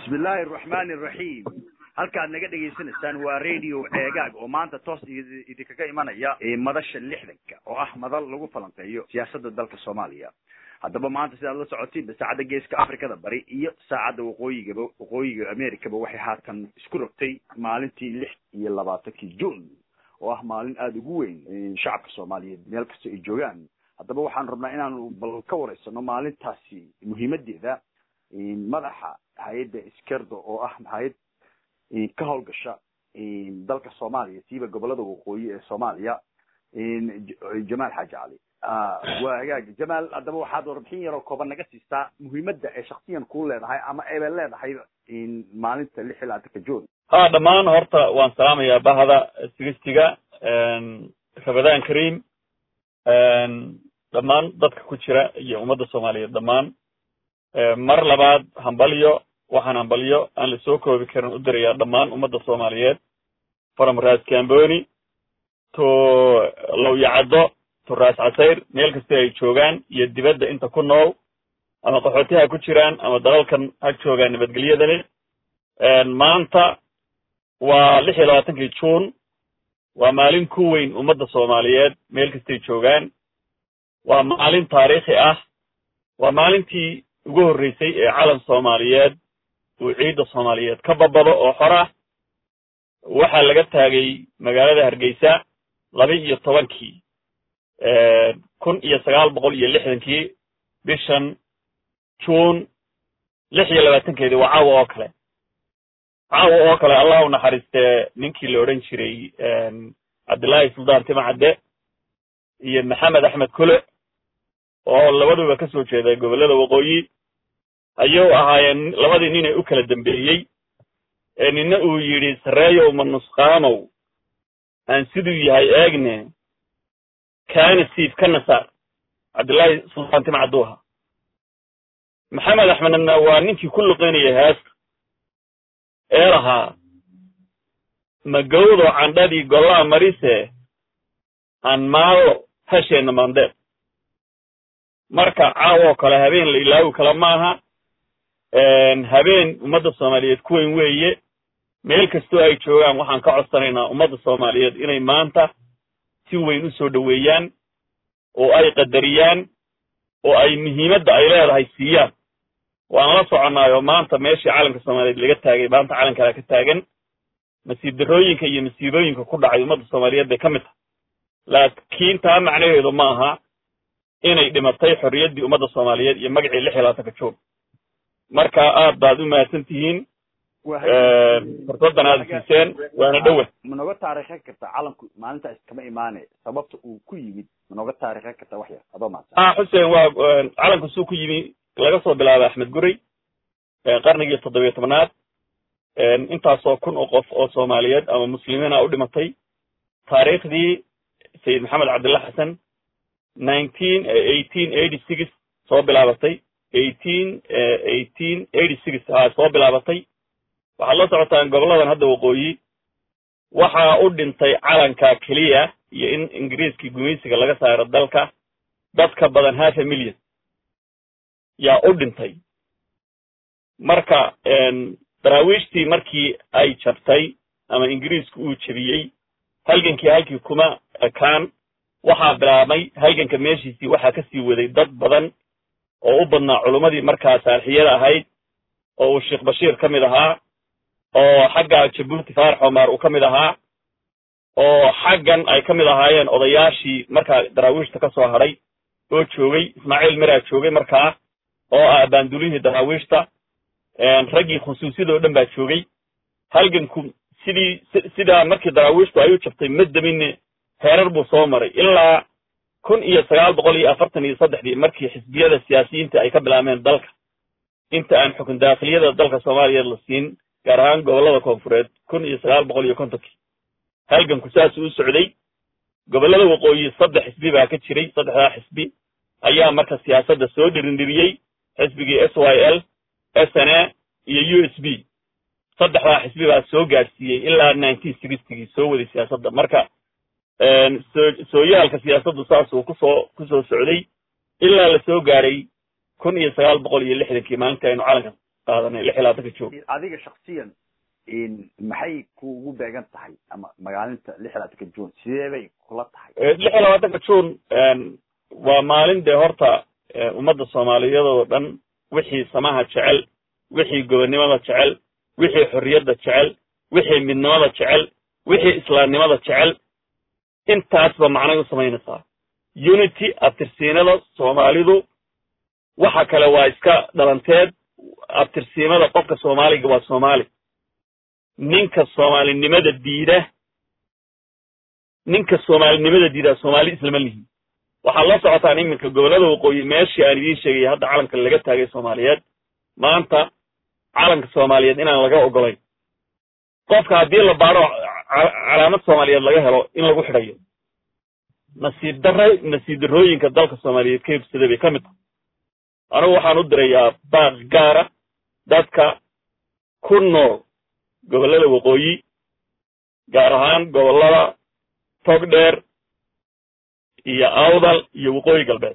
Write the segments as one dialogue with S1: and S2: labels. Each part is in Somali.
S1: bismi illaahi araxmaani araxiim halkaad naga dhegaysanaysaan waa radio ceegaag oo maanta toos idinkaga imanaya madasha lixdanka oo ah madal lagu falanqeeyo siyaasadda dalka soomaaliya haddaba maanta sidaad la socotiin saacadda geeska afrikada bari iyo saacadda waqooyigaba waqooyiga americaba waxay haatan isku rogtay maalintii lix iyo labaatankii june oo ah maalin aada ugu weyn shacabka soomaaliyeed meel kasta ay joogaan haddaba waxaan rabnaa inaanu bal ka wareysano maalintaasi muhiimadeeda madaxa hay-adda iskerdo oo ah hay-ad ka howlgasha dalka soomaaliya siiba gobolada waqooyi ee soomaaliya jamaal xaaji cali waa hagaag jamaal haddaba waxaad warbixin yaroo kooban naga siistaa muhiimadda ay shaksiyan kuu leedahay ama ayba leedahay maalinta lix iyo labaatanka june
S2: ha dhammaan horta waan salaamayaa bahda sigistiga rabadaan karim dhammaan dadka ku jira iyo ummadda soomaaliyeed dhammaan mar labaad hambalyo waxaan hambalyo aan lasoo koobi karin u dirayaa dhammaan ummadda soomaaliyeed from ras camboni to lowyacaddo to ras casayr meel kasta ay joogaan iyo dibadda inta ku nool ama qaxootiha ku jiraan ama dalalkan ha joogaan nabadgelyada leh maanta waa lix iyo labaatankii june waa maalin ku weyn ummadda soomaaliyeed meel kastay joogaan waa maalin taariikhi ah waa maalintii ugu horreysay ee calan soomaaliyeed uu ciidda soomaaliyeed ka babado oo xor ah waxaa laga taagay magaalada hargeysa laba iyo tobankii kun iyo sagaal boqol iyo lixdankii bishan june lix iyo labaatankeedii waa caawa oo kale caawa oo kale allah u naxariistee ninkii la odhan jiray cabdillaahi suldaan timacadde iyo maxamed axmed kule oo labaduba ka soo jeeda gobollada waqooyi ayuu ahaayeen labadii nin ee u kala dambeeyey ee nina uu yidhi sarreeyow ma nusqaamow aan siduu yahay eegne kaana siif ka nasaar cabdillaahi suldaan timacaddu ahaa maxamed axmedna waa ninkii ku luqeynayay heesta ee lahaa magawdo candhadii gollaa marise aan maallo hasheenna maandeed marka caawoo kale habeen la ilaawi kale maaha habeen ummadda soomaaliyeed ku weyn weeye meel kastoo ay joogaan waxaan ka codsanaynaa ummadda soomaaliyeed inay maanta si weyn u soo dhoweeyaan oo ay qadariyaan oo ay muhiimadda ay leedahay siiyaan waan la soconnaayoo maanta meeshii calanka soomaaliyeed laga taagay maanta calankalaa ka taagan masiib darrooyinka iyo masiibooyinka ku dhacay ummadda soomaaliyeed bay ka mid tahay laakiin taa macnaheedu ma aha inay dhimatay xorriyaddii ummadda soomaaliyeed iyo magacii lix iyo labaatanka joog marka aad baad u mahadsan tihiin fursaddan aad siiseen waana dhowa
S1: ma nooga taarikhan kartaa calanku maalintaas kama imaane sababta uu ku yimid ma nooga taarikhan kartaa wax yar adoo mahadsan
S2: ah xuseen waa calanku suu ku yimi laga soo bilaabay axmed guray qarnigii toddobiyo tobnaad intaasoo kun oo qof oo soomaaliyeed ama muslimiina u dhimatay taariikhdii sayid maxamed cabdillah xasan nineteen eighteen eighty six soo bilaabatay eighteen eighteen eighty six ha soo bilaabatay waxaad la socotaan goboladan hadda waqooyi waxaa u dhintay calanka keliya iyo in ingiriiskii gumaysiga laga saaro dalka dadka badan half a million yaa u dhintay marka daraawiishtii markii ay jabtay ama ingiriisku uu jebiyey halgankii halkii kuma ekaan waxaa bilaabmay halganka meeshiisii waxaa ka sii waday dad badan oo u badnaa culummadii markaa saalixiyada ahayd oo uu sheekh bashiir ka mid ahaa oo xagga jabuuti faarax omar uu ka mid ahaa oo xaggan ay ka mid ahaayeen odayaashii markaa daraawiishta ka soo hadhay oo joogay ismaaciil miraa joogay markaa oo ah baandulihii daraawiishta raggii khusuusiyada oo dhan baa joogay halganku sidii sidaa markii daraawiishtu ay u jabtay ma damine heerar buu soo maray ilaa kun iyo sagaal boqol iyo afartan iyo saddexdii markii xisbiyada siyaasiyiinta ay ka bilaabeen dalka inta aan xukun daakhiliyada dalka soomaaliyeed la siin gaar ahaan gobollada koonfureed kun iyo sagaal boqol iyo kontonkii halganku saasuu u socday gobollada waqooyi saddex xisbi baa ka jiray saddexdaa xisbi ayaa marka siyaasadda soo dhirindhiriyey xisbigii s y l s n a iyo u s b saddexdaa xisbi baa soo gaadhsiiyey ilaa nineteen sixtygii soo waday siyaasadda marka soo sooyaalka siyaasaddu saasuu kusoo kusoo socday ilaa la soo gaadhay kun iyo sagaal boqol iyo lixdankii maalintii aynu calanka qaadanay lix iyo labaatanka joog
S1: adiga shaksiyan maxay kuugu beegan tahay ama magaalinta lix iyo labaatanka june sidee bay kula tahay
S2: lix iyo labaatanka june waa maalin dee horta ummadda soomaaliyeed oo dhan wixii samaha jecel wixii gobonnimada jecel wixii xorriyadda jecel wixii midnimada jecel wixii islaamnimada jecel intaasba macnay u samaynaysaa unity abtirsiinada soomaalidu waxa kale waa iska dhalanteed abtirsiimada qofka soomaaliga waa soomaali ninka soomaalinimada diida ninka soomaalinimada diidaa soomaali islama lihin waxaad la socotaan iminka gobollada waqooyi meeshii aan idiin sheegayay hadda calanka laga taagay soomaaliyeed maanta calanka soomaaliyeed inaan laga ogolayn qofka haddii la baadho calaamad soomaaliyeed laga helo in lagu xidhayo nasiib darra nasiib darrooyinka dalka soomaaliyeed ka hibsaday bay ka mid tahay anigu waxaan u dirayaa baaq gaara dadka ku nool gobollada waqooyi gaar ahaan gobollada togdheer iyo awdal iyo waqooyi galbeed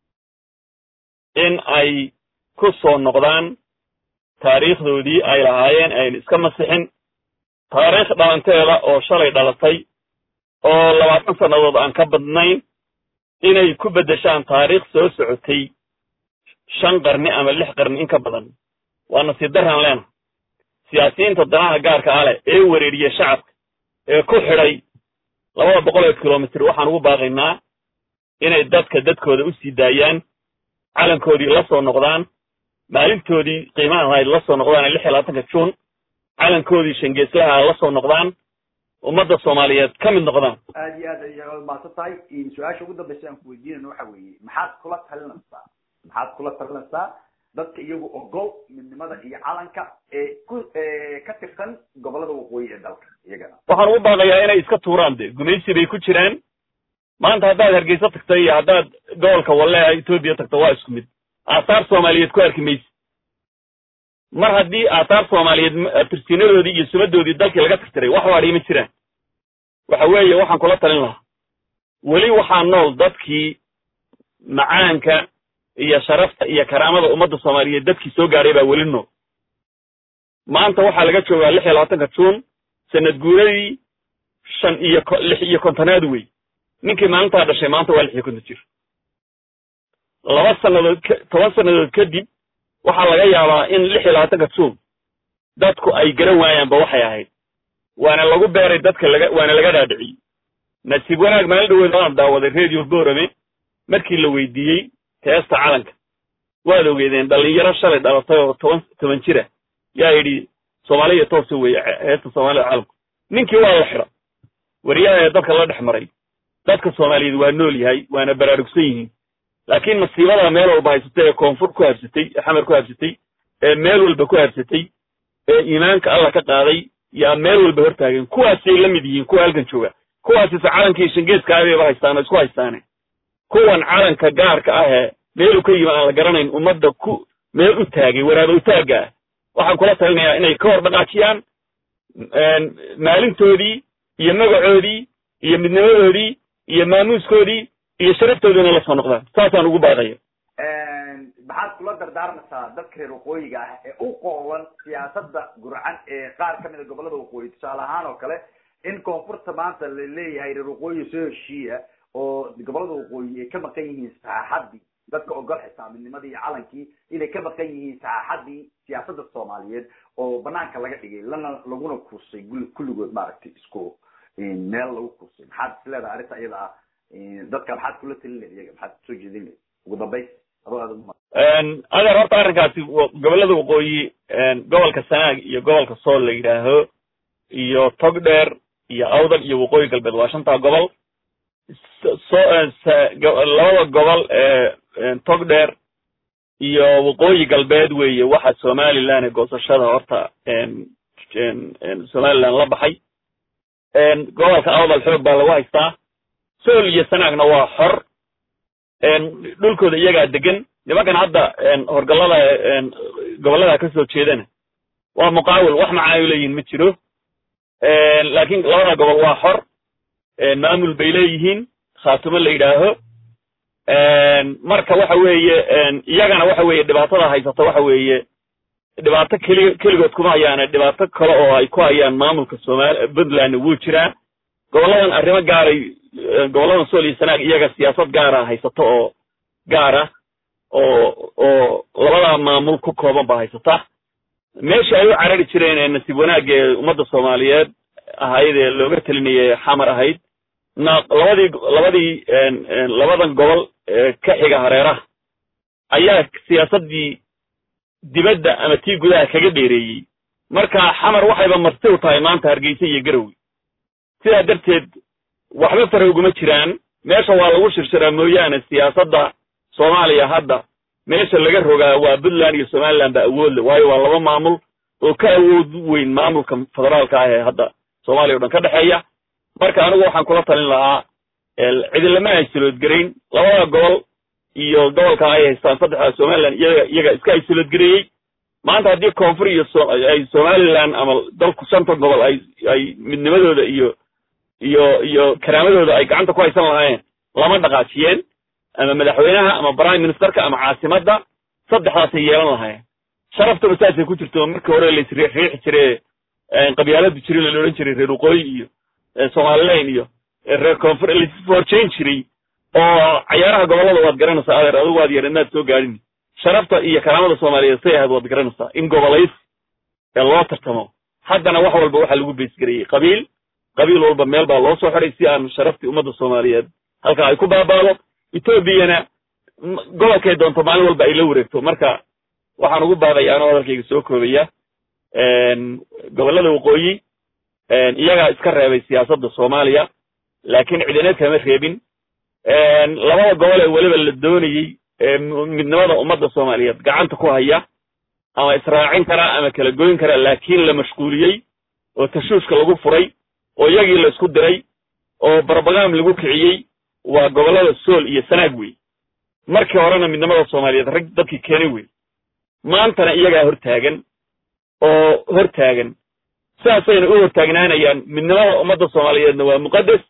S2: in ay ku soo noqdaan taariikhdoodii ay lahaayeen ayna iska masixin taariikh dhalanteeda oo shalay dhalatay oo labaatan sannadood aan ka badnayn inay ku beddeshaan taariikh soo socotay shan qarni ama lix qarni in ka badan waa nasiib daraan leenahay siyaasiyiinta danaha gaarka ah leh ee wereeriya shacabka ee ku xidhay labada boqol ee kilomitr waxaan ugu baaqaynaa inay dadka dadkooda u sii daayaan calankoodii la soo noqdaan maalintoodii qiimaha lahayd la soo noqdaan lix iyo labaatanka juun calankoodii shangeeslaha la soo noqdaan ummadda soomaaliyeed ka mid noqdaan
S1: aad iyo aad ay mahadsan tahay su-aasha ugu dambeysa aan ku weydiinayno waxa weeye maxaad kula talinaysaa maxaad kula talinaysaa dadka iyagu ogol midnimada iyo calanka ee ku ka tirsan gobollada waqooyi ee dalka iyagana
S2: waxaan ugu baaqayaa inay iska tuuraan de gumaysi bay ku jiraan maanta haddaad hargeysa tagto iyo haddaad gobolka walle etoobiya tagto waa isku mid aathaar soomaaliyeed ku arki maysi mar haddii aathaar soomaaliyeed tirsiinadoodii iyo sumadoodii dalkii laga tirtiray wax waadhii ma jiraan waxa weeye waxaan kula talin lahaa weli waxaa nool dadkii macaanka iyo sharafta iyo karaamada ummadda soomaaliyeed dadkii soo gaadhay baa weli nool maanta waxaa laga joogaa lix iyo labaatanka juun sanad guuradii shan iyo lix iyo kontonaad wey ninkii maalintaa dhashay maanta waa lix iyo konton jir laba sannadood toban sannadood kadib waxaa laga yaabaa in lix iyo labaatanka juun dadku ay garan waayaanba waxay ahayd waana lagu beeray dadka laga waana laga dhaadhiciyey nasiib wanaag maalin dhaweed waan daawaday radio borame markii la weydiiyey heesta calanka waad ogeedeen dhalinyaro shalay dhalatay oo toban toban jira yaa yidhi soomaaliya toose weeye heesta soomaalida calanku ninkii waa la xidha wariyaha ee dadka la dhex maray dadka soomaaliyeed waa nool yahay waana baraarugsan yihiin laakiin masiibada meel walba haysatay ee koonfur ku habsatay ee xamar ku habsatay ee meel walba ku habsatay ee iimaanka alla ka qaaday yaa meel walba hortaagen kuwaasay la mid yihiin kuwa halkan jooga kuwaasise calankii shangeeska abayba haystaan oo isku haystaane kuwan calanka gaarka ah ee meelu ka yimi aan la garanayn ummadda ku meel u taagay waraaba u taagga ah waxaan kula talinayaa inay ka hor dhaqaajiyaan maalintoodii iyo magacoodii iyo midnimadoodii iyo maamuuskoodii iyo sharaftoodiina la soo noqdaan saasaan ugu baaqaya
S1: maxaad kula dardaarmaysaa dadka reer waqooyiga ah ee u qooban siyaasadda gurcan ee qaar ka mid a gobollada waqooyi tusaale ahaan oo kale in koonfurta maanta la leeyahay reer waqooyi soo heshiiya oo gobollada waqooyi ay ka maqan yihiin saxaaxaddii dadka ogol xisaabinimadii iyo calankii inay ka maqan yihiin saxaaxaddii siyaasadda soomaaliyeed oo banaanka laga dhigay lana laguna kursay kulligood maaragtay isku meel lagu kursay maxaad is leedahay arrinta iyada ah dadka maxaad kula talin leed iyaga maxaad soo jeedin leed ugu dambays adoo aad uma
S2: adeer horta arrinkaasi gobollada waqooyi gobolka sanaag iyo gobolka sool la yidhaaho iyo togdheer iyo awdal iyo waqooyi galbeed waa shantaa gobol so labada gobol ee togdheer iyo waqooyi galbeed weeye waxa somaliland ee goosashada horta somaliland la baxay gobolka awdal xoog baa lagu haystaa sool iyo sanaagna waa xor dhulkooda iyagaa degan nimankan hadda horgallada gobollada ka soo jeedana waa muqaawil wax macaayo leeyihin ma jiro laakiin labada gobol waa xor maamul bay leeyihiin khaatumo la yidhaaho marka waxa weeye iyagana waxa weeye dhibaatada haysata waxa weeye dhibaato keli keligood kuma hayaane dhibaato kale oo ay ku hayaan maamulka somaali puntland wuu jiraa gobolladan arrimo gaaray gobolladan sool iyo sanaag iyaga siyaasad gaara haysato oo gaara oo oo labadaa maamul ku kooban baa haysata meesha ay u carari jireen ee nasiib wanaag ee ummadda soomaaliyeed ahayd ee looga telinayay xamar ahayd na labadii labadii labadan gobol ee ka xiga hareeraha ayaa siyaasaddii dibadda ama tii gudaha kaga dheereeyey marka xamar waxayba marti u tahay maanta hargeysa iyo garowe sidaa darteed waxba fara uguma jiraan meesha waa lagu shirshiraa mooyaane siyaasadda soomaaliya hadda meesha laga rogaa waa puntland iyo somaliland ba awoodle waayo waa laba maamul oo ka awood weyn maamulka federaalka ah ee hadda soomaaliya o dhan ka dhexeeya marka anigu waxaan kula talin lahaa cidilama aysuloodgarayn labada gobol iyo gobolka ay haystaan saddexda somaliland iyaga iyaga iska aysuloodgareeyey maanta haddii koonfur iyo ay somaliland ama dalku shanta gobol ay ay midnimadooda iyo iyo iyo karaamadooda ay gacanta ku haysan lahaayeen lama dhaqaajiyeen ama madaxweynaha ama prime ministerka ama caasimadda saddexdaasay yeelan lahaayeen sharaftaba saasay ku jirto markii hore laisriixi jire qabyaaladu jiray la odhan jiray reer waqooyi iyo somalilan iyo reer koonfur laisforjayn jiray oo cayaaraha gobollada waad garanaysaa adeer adigu waad yar inaad soo gaadhin sharafta iyo karaamada soomaaliyeed say ahayd waad garanaysaa in gobolays ee loo tartamo haddana wax walba waxaa lagu beysgareeyey qabiil qabiil walba meel baa loo soo xiday si aan sharaftii ummadda soomaaliyeed halkaa ay ku baabaado etoobiyana gobolkay doonto maalin walba ay la wareegto marka waxaan ugu baaqaya anoo hadalkayga soo koobaya gobollada waqooyi iyagaa iska reebay siyaasadda soomaaliya laakiin cidineed kama reebin labada gobol ee weliba la doonayey midnimada ummadda soomaaliyeed gacanta ku haya ama israacin karaa ama kala goyn karaa laakiin la mashquuliyey oo tashuushka lagu furay oo iyagii la isku diray oo barbagaam lagu kiciyey waa gobollada sool iyo sanaag wey markii horena midnimada soomaaliyeed rag dadkii keenay wey maantana iyagaa hortaagan oo hortaagan sidaasayna u hortaagnaanayaan midnimada ummadda soomaaliyeedna waa muqaddas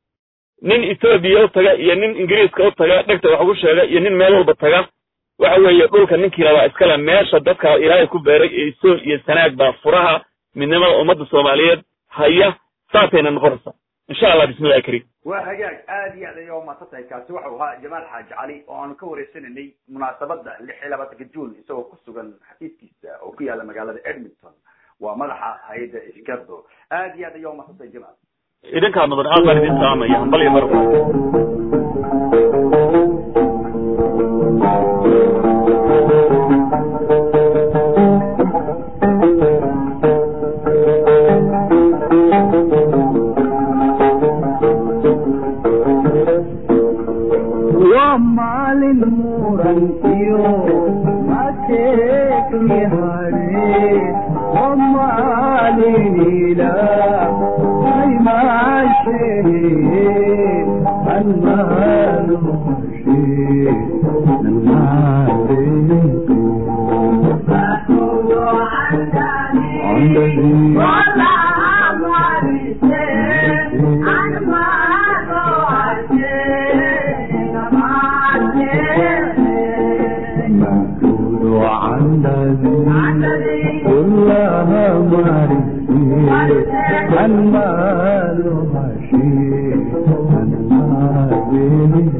S2: nin etoobiya u taga iyo nin ingiriiska u taga dhegta wax ugu sheega iyo nin meel walba taga waxa weeye dhulka ninkii labaa iskale meesha dadka ilaahay ku beeray ee sool iyo sanaag baa furaha midnimada ummadda soomaaliyeed haya saasayna noqonaysaa insha allah bismillahi kariim
S1: waa hagaag aad iyo aad ayaa umaasan tahay kaasi waxau ahaa jamaal xaaji cali oo aanu ka wareysananay munaasabadda lix iyo labaatanka juun isagoo ku sugan xafiiskiisa oo ku yaala magaalada edmonton waa madaxa hay-adda isgardo aad iyo aad ayaa umaasan tahay jamaal
S2: idinkaa mudan aad baan idin salaamaya hambal iyo marba
S3: waa maalin muran iyo mateekni hare waa maalin ilaah ay maashee almaalo hashee مكتوب عن الذي كلها معرفة المال هشيم المال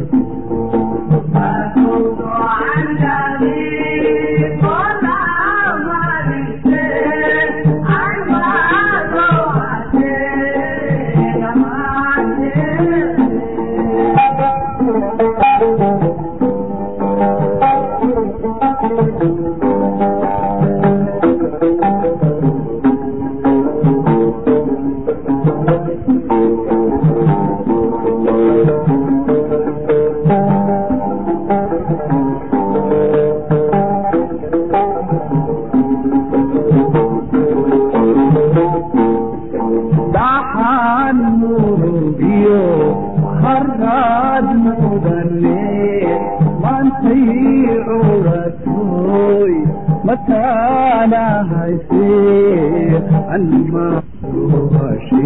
S3: dhaxaan murugiyo harraad mudane maantay curatoy mataana haysee anmaruhashe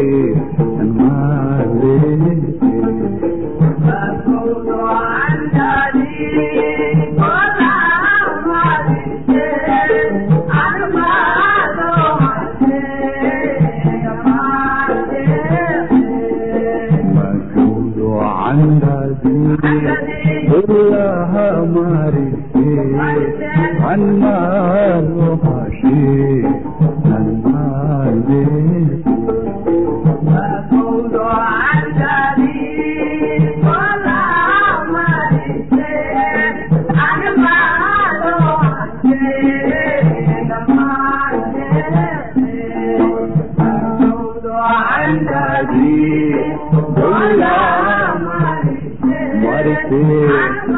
S3: anmaale
S4: عن
S3: islaha marise anmaalo hashe anmaale marise